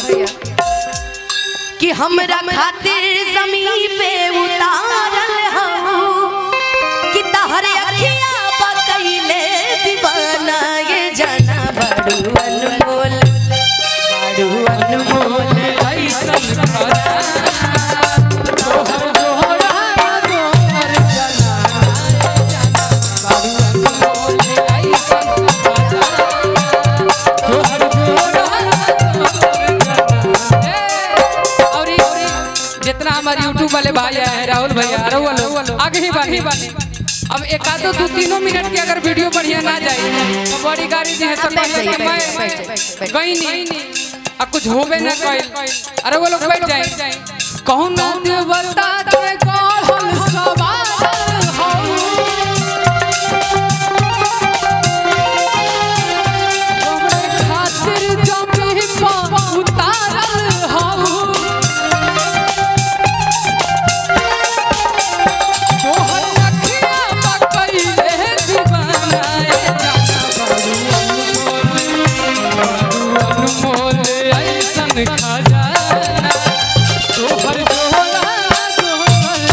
कि हमरा खातिर जमीन पे उतारल हो कि तहरे अखिया बकैले दीवाना ये जाना बड़ू अनमोल बड़ू अनमोल ऐसन खजाना तोहर जोड़ा तोहर जना बारू अनमोल ऐसन खजाना तोहर जोड़ा तोहर जना ए, और ई- और ई जितना हमारे यूट्यूब वाले भाई हैं राहुल भैया राहुल आगे ही बानी अब एक आधो दो तीनों मिनट की अगर वीडियो बढ़िया ना जाए तो बड़ी गाड़ी दी है सब बैठ जाइए, कि बैठ जाइए, बैठ जाइए, मैं बैठ गई नहीं अब कुछ होबे ना कइल अरे वो लोग बैठ जाए कहूँ ना देवता के गढ़ल सवार हौ तोहरे खातिर जमीन पर उतारल हौ तोहर अखिया बकैले दीवाना ए जाना बारू अनमोल ऐसन खजाना तोहर जोड़ा तोहर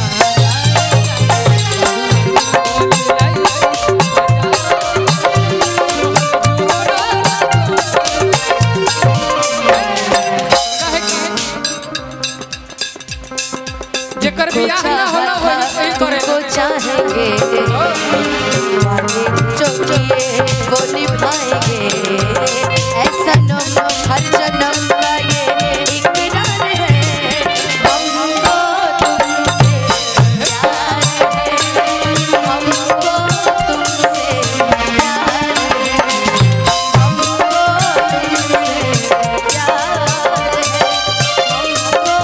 जेकर बियाह ना होला वही करे तुमको चाहेंगे वादे जो किए वो निभाएंगे ऐसा नम हर जन्म का ये इकरार है हमको तुमसे प्यार है हमको तुमसे प्यार है हमको तुमसे प्यार है हमको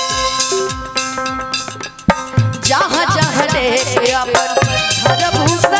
जहाँ जहाँ ले अपन धरभूस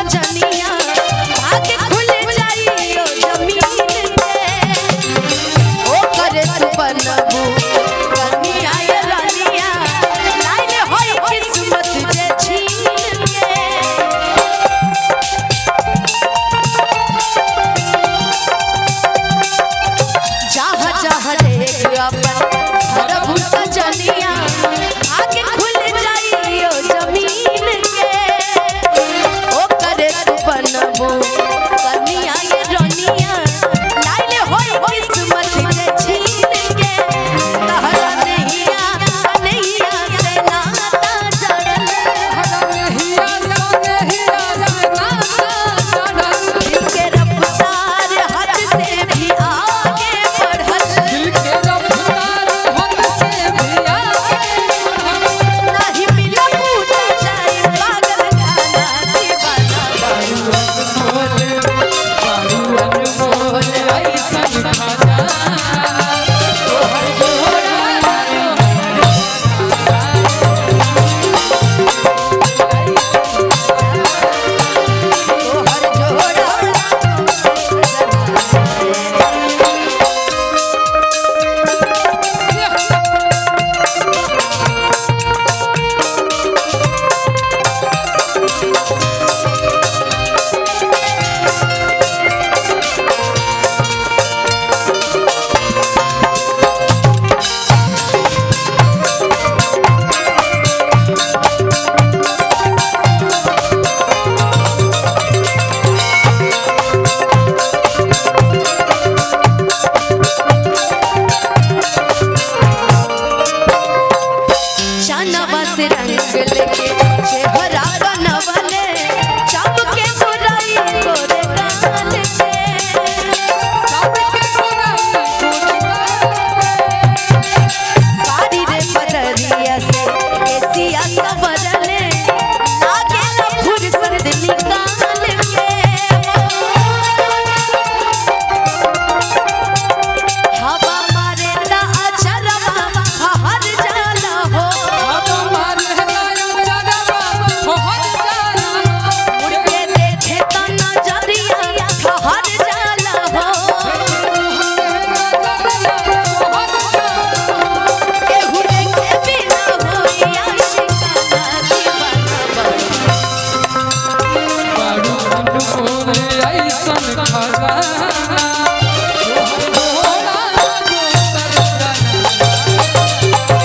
अनमोल ऐसन खजाना तोहर जोड़ा दोसर जना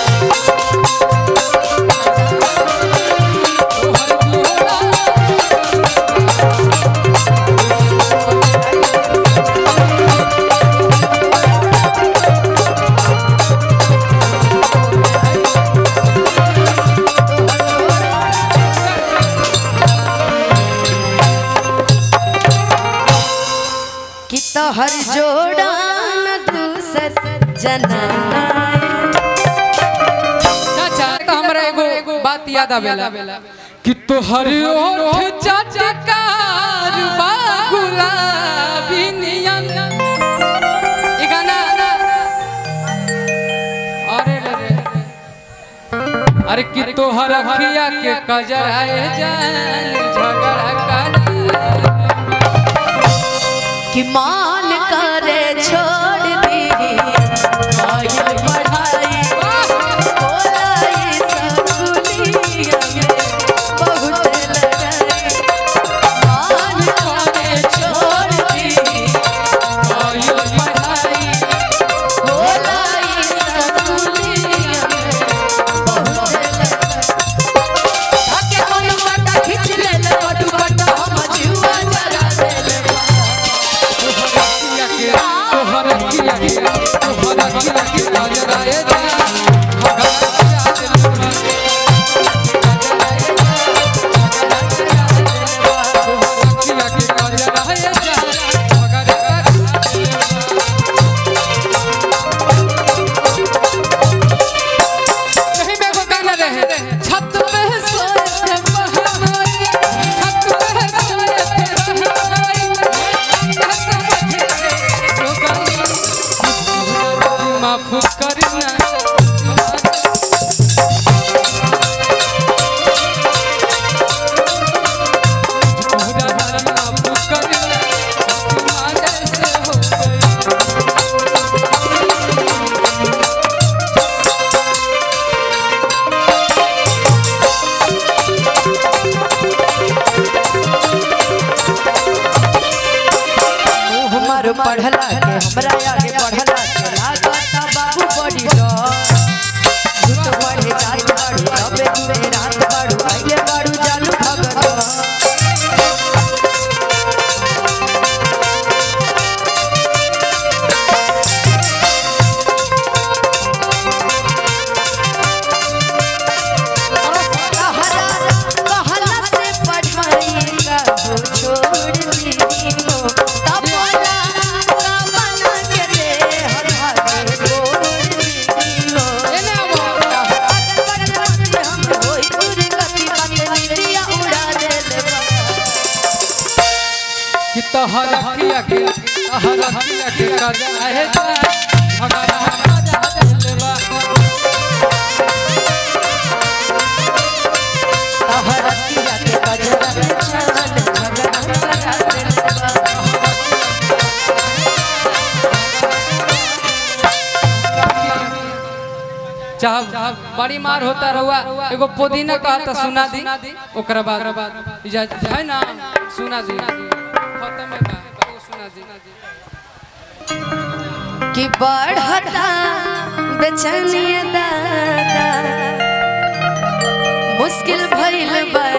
तोहर जोड़ा कि तोहर जोड़ा न दूसर जनाना चाचा तो हमरा एगो बात याद आवेला कि तोहर ओठ चटकार बा गुलाबी नियन ई गाना अरे रे रे अरे कि तोहर अखिया के कजराए जान झगड़ा कर कि मान करे छोड़ दी आयल पढ़ाई बोलाई सकुलिया में बहुत लड़ाई मान करे छोड़ दी आयल पढ़ाई बोलाई सकुलिया में बहुत लड़ाई आके कोनो काटा खींच ले ले बटू बटा हम जुआ जरा दे ले तोहर अखिया के तोहर अखिया के कजराए जान झगड़ा कर अखिया के कजराए जान झगड़ा कर नहीं में एगो गाना रहे छत पे सोए बहनोई छत पे सोए बहनोई माफ करना माफ करना तुम्हारे से हो गई हमार पढ़ला के हमरा आगे बढ़ला के लागता बाबू बड़ी डर झूठ पढ़े जात बाड़ू अबे तुरे रात बाड़ू आइले बाड़ू जालू भगत कहला कहला से पढ़ाई का हो छोड़ दी हो तब बोला सामना के ले हर भागे छोड़ दी हो एने आवो हम होई दूर गति बाटे निरिया उड़ा देले बा कि तोहर अखिया के तोहर अखिया के कजराए जान झगड़ा कर दिलवा हरतिया के कजरा छान झगड़ा करा देले बा चाह बड़ी मार होता रहुआ एगो पुदीना कहता सुना दी ओकरा बाद इजाजत है ना सुना दी खत्म है बा ओ सुना दी कि बढ़ता बेचैनिया दादा मुश्किल भइल बा